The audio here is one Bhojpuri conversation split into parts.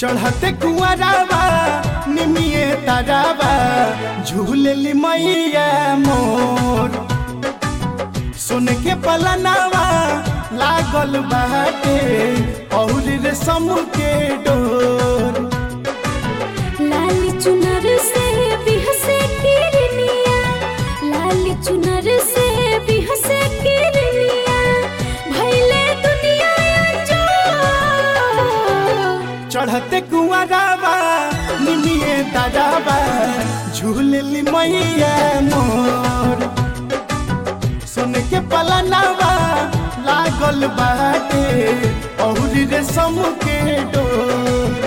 चढ़ते कुआरावा निमिए तारावा झूलेली मैया मोर सुन के पलनावा लागल बाटे और रेशम के डोर लाल चुनर से बिहसे किरनिया लाल चुनर से बिहसे किरनिया भैले दुनिया जो चढ़ते कुआरावा निमिए तारावा झूलेली मैया मोर सुन के पलनावा लागल बाटे और रेशम के डोर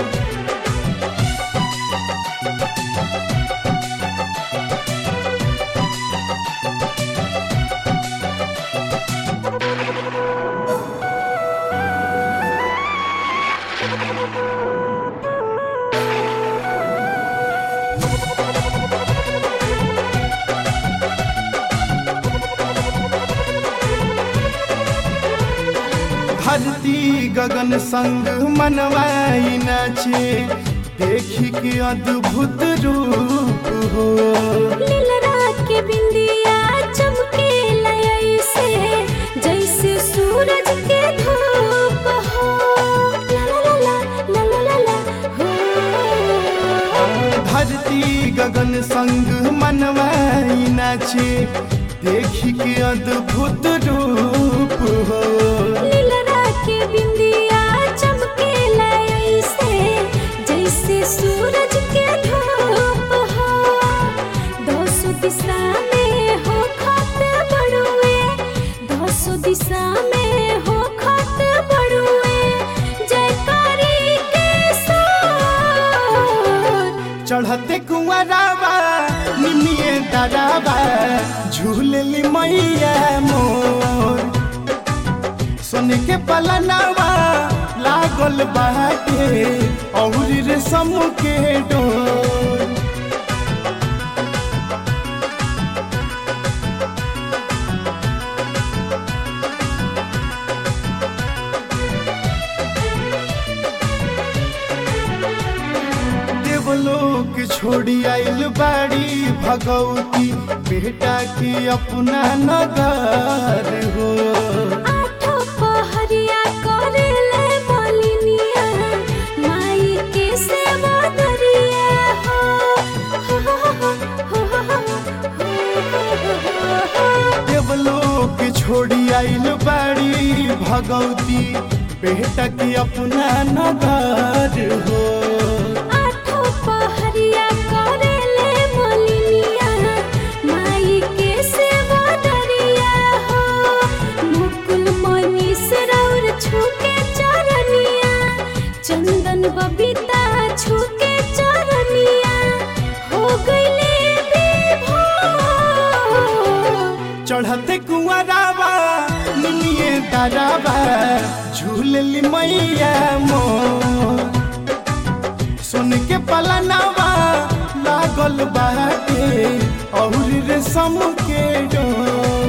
धरती गगन संग मनवाई नाचे देखी के अद्भुत रूप हो लीलरा के बिंदिया चमके लय से जैसे सूरज के धूप हो ला ला ला ला ला ला ला हो धरती गगन संग मनवाई नाचे देखी के अद्भुत रूप हो लीलरा के बिंदिया चमके लय से जैसे सूरज के धूप हो दोसो दिशा में हो खत बड़ुए दोसो दिशा में हो खत बड़ुए जयकारी के साथ चढ़ते कुआरावा निमिए दादावा झूलली मैया मोर सुन के पलनावा लागल बाटे और रेशम के डोर देवलोक छोड़ी आइल बाड़ी भगवती बेटा के अपना नगर हो आठो पहरिया करेले मलिनिया माई के सेवा दरिया हो हो हो हो हो हो देवलोक छोड़ी आइल बाड़ी भगवती बेटा के अपना नगर हो आठो पहरिया करेले मलिनिया माई के सेवा दरिया हो मुकुल मनीष रौर छूके चरनिया चंदन बबीता छूके चरनिया हो गईले विभोर चढ़ते कुआरावा निमिए दारावा झूलली मैया मोर सुन के पलनावा लागल बाटे और रेशम के डोर